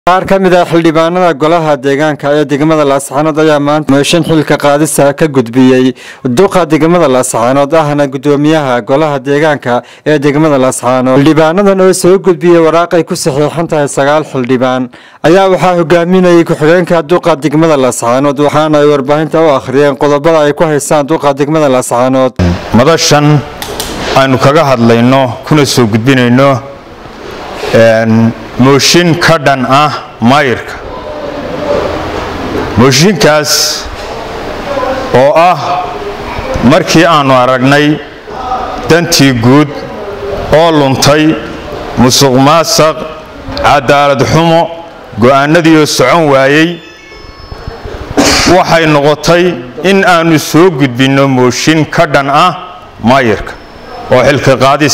qaar ka mid ah xildhibaanada golaha deegaanka ee degmada laascaanood ayaa maanta mooshin xilka qaadisa ka gudbiyey duqa degmada laascaanood ahna gudoomiyaha golaha deegaanka ee degmada laascaanood xildhibaanadan oo soo gudbiyey waraaqay ku saxiixan tahay sagaal xildhibaan ayaa waxaa hogaaminayay ku-xigeenka duqa degmada laascaanood waxaana ay warbaahinta u akhriyeen qodobada ay ku haystaan duqa degmada laascaanood madashan aynu kaga hadlayno kuna soo gudbinayno mooshin ka dhan ah maayirka mooshinkaas oo ah markii aannu aragnay dantii guud oo luntay musuq maasaq cadaalad xumo go'aanadiioo socon waayey waxay noqotay in aannu soo gudbinno mooshin ka dhan ah maayirka oo xilka qaadis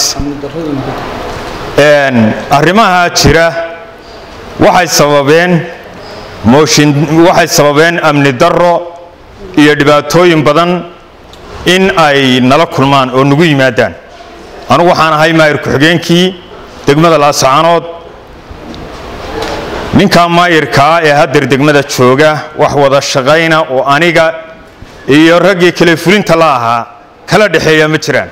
arrimaha jira waxay sababeen mooshin waxay sababeen amni darro iyo dhibaatooyin badan in ay nala kulmaan oo nagu yimaadaan anugu waxaan ahay maayir ku-xigeenkii degmada laascaanood ninkaa maayirkaa ee hadeer degmada jooga wax wada shaqayna oo aniga iyo raggii kale fulinta la ahaa kala dhexeeya ma jiraan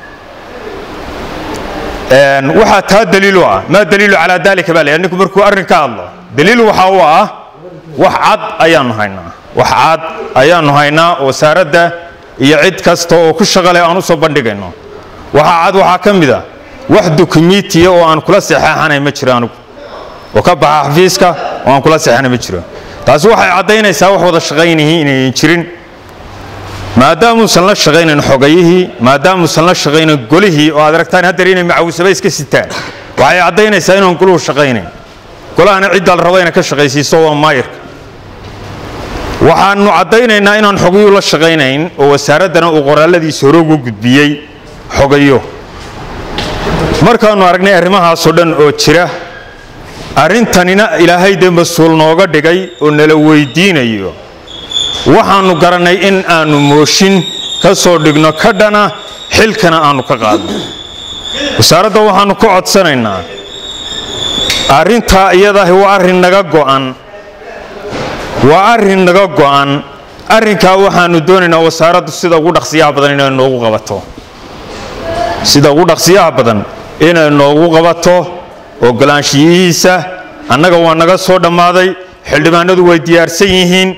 waxaa taa daliilu ah maa daliilu calaa dalika baa la ninku markuu arrin ka hadlo daliil waxa u ah wax cad ayaannu haynaa wax cad ayaannu haynaa wasaaradda iyo cid kasta oo ku shaqaleh aan u soo bandhigayno waxaa cad waxaa ka mid a wax dukumitiya oo aan kula saxeexanay ma jiro anigu oo ka baxa xafiiska oo aan kula saxeexanay ma jiro taasi waxay caddaynaysaa wax wada shaqaynihii inayan jirin maadaamuusan la shaqaynayn xogayihii maadaamuusan la shaqaynayn golihii oo aad aragtaan haddeer inay macawisaba iska sitaan waxay caddaynaysaa inaan goluhu shaqaynayn golahana ciddaa la rabo inay ka shaqaysiiso waa maayirka waxaannu caddaynaynaa inaan xogayuu la shaqaynayn oo wasaaraddana uu qoraalladiisa hore ugu gudbiyey xogayo markaannu aragnay arrimahaasoo dhan oo jira arrintanina ilaahay dee mas-uul nooga dhigay oo nala weydiinayo waxaannu garannay in aannu mooshin ka soo dhigno ka dhana xilkana aannu ka qaadno wasaaradda waxaannu ka codsanaynaa arrintaa iyadahi waa arrin naga go'an waa arrin naga go'an arrinkaa waxaannu doonaynaa wasaaraddu sida ugu dhaqsiyaha badan inay noogu qabato sida ugu dhaqsiyaha badan inay noogu qabato ogolaanshiyihiisa annaga waa naga soo dhammaaday xildhibaanadu way diyaarsan yihiin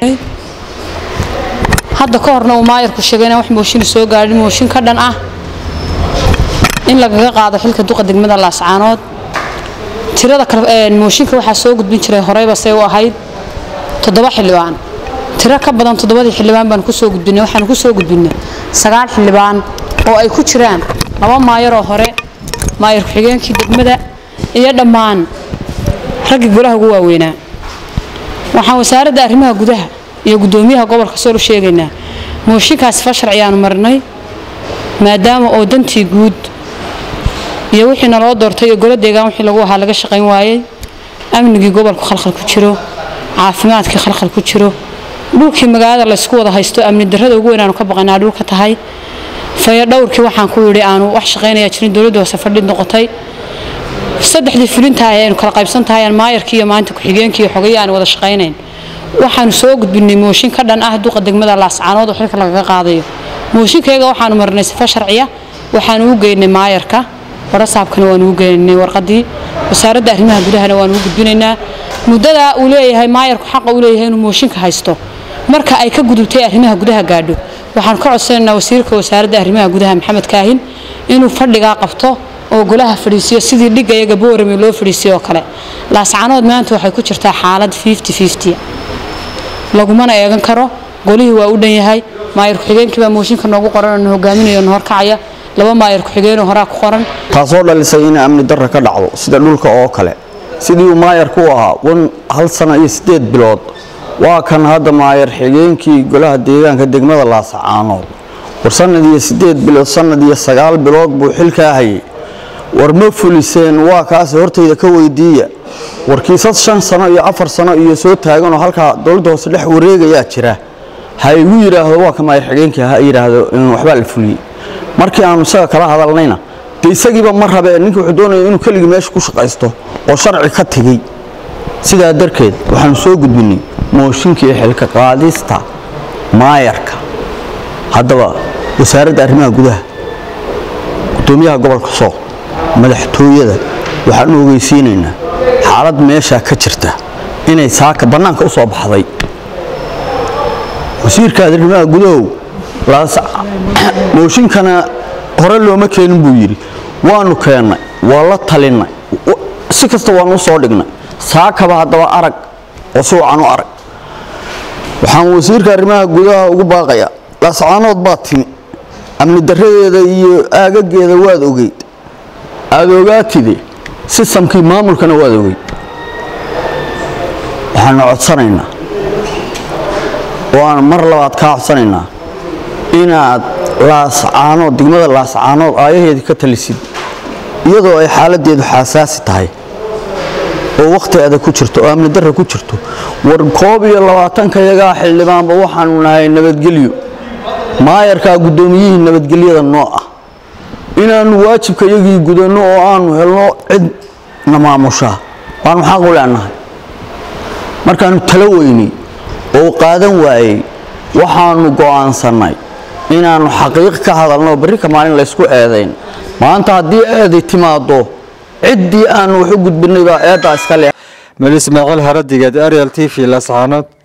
hadda ka horna uu maayarku sheegay inaan wax mooshin soo gaadhin mooshin ka dhan ah in lagaga qaado xilka duqa degmada laascaanood tirada mooshinka waxaa soo gudbin jiray horeyba say u ahayd toddoba xildhibaan tiro ka badan toddobadii xildhibaan baan kusoo gudbinay waxaan kusoo gudbinay sagaal xildhibaan oo ay ku jiraan laba maayaroo hore maayar ku-xigeenkii degmada iyo dhammaan raggii golaha ugu waaweynaa waxaan wasaaradda arrimaha gudaha iyo gudoomiyaha gobolka sool u sheegaynaa mooshinkaasi fa sharciyaanu marnay maadaama oo dantii guud iyo wixii naloo doortay iyo golo deegaan wixii lagu ahaa laga shaqayn waayey amnigii gobolku khalkhal ku jiro caafimaadkii khalkhal ku jiro dhulkii magaalada laysku wada haysto amni darrada ugu weyn aanu ka baqanaa dhulka tahay fayo dhowrkii waxaan ku yidhi aanu wax shaqaynaya jirin dowladda hoose fadhid noqotay saddexdii fulintahay aynu kala qaybsan tahay aan maayarkii iyo maanta ku-xigeenkii iyo xogayii aan wada shaqaynayn waxaanu soo gudbinay mooshin ka dhan ah duqa degmada laascaanood oo xilka lagaga qaadayo mooshinkayaga waxaanu marnay sifa sharciya waxaanu u geynay maayarka warasaabkana waanu u geynay warqadii wasaaradda arrimaha gudahana waanu u gudbinaynaa muddadaa uu leeyahay maayarku xaqa uu leeyahay inuu mooshinka haysto marka ay ka gudubtay arrimaha gudaha gaadho waxaanu ka codsanaynaa wasiirka wasaaradda arrimaha gudaha maxamed kaahin inuu fadhigaa qabto oo golaha fadhiisiyo sidii dhigga iyaga boorame loo fadhiisiyo oo kale laascaanood maanta waxay ku jirtaa xaalad lagumana eegan karo golihii waa u dhan yahay maayar ku-xigeenkii baa mooshinka noogu qoran oo hogaaminayo na horkacaya laba maayar ku-xigeenoo horaa ku qoran taasoo dhalisay in amni darra ka dhacdo sida dhulka oo kale sidii uu maayarku u ahaa wan hal sano iyo siddeed bilood waa kan hadda maayar xigeenkii golaha deegaanka degmada laascaanood war sannad iyo siddeed bilood sannad iyo sagaal bilood buu xilkaa hayay war ma fuliseen waa kaase hortayda ka weydiiya warkiisad shan sano iyo afar sano iyo soo taaganoo halkaa dowladda hoose dhex wareegayaa jira ha igu yidhaahdo waa ka maayar xigeenkii ha yidhaahdo waxbaa la fuliyey markii aanu isaga kala hadalnayna de isagiiba ma rabee ninki wuxuu doonaya inuu keligii meesha ku shaqaysto oo sharci ka tegey sidaa darkeed waxaanu soo gudbinay mooshinkii xilka qaadista maayarka haddaba wasaaradda arrimaha gudaha gudoomiyaha gobolka sool madaxtooyada waxaanu ogeysiinaynaa xaalad meeshaa ka jirta inay saaka bannaanka u soo baxday wasiirka arrimaha gudahow mooshinkana hore looma keenin buu yidhi waanu keennay waa la talinnay si kasta waanu u soo dhignay saakaba haddaba arag oo suucan u arag waxaan wasiirka arrimaha gudaha ugu baaqayaa laascaanood baa timi amni daradeeda iyo aagageeda waad ogeyd aada ogaatide sistamkii maamulkana waad ogeyd waxaanu codsanaynaa oo aan mar labaad kaa codsanaynaa inaad laascaanood degmada laascaanood aayaheedii ka talisid iyadoo ay xaaladeedu xaasaasi tahay oo wakhti adag ku jirto oo amni darra ku jirto war koob iyo labaatanka yagaa xildhibaanba waxaanu nahay nabadgelyo maayarkaa guddoomiyihii nabadgelyada noo ah inaannu waajibka iyagii gudanno oo aanu helno cid na maamushaa waanu xaq u leenahay markaannu talo weynay oo qaadan waayey waxaannu go'aansannay inaannu xaqiiq ka hadalno barrika maalin laysku eedayn maanta haddii eeday timaaddo ciddii aannu wax u gudbinnay baa eeddaa iska leh meel ismaaciil haradigeed ariel t v lascaanood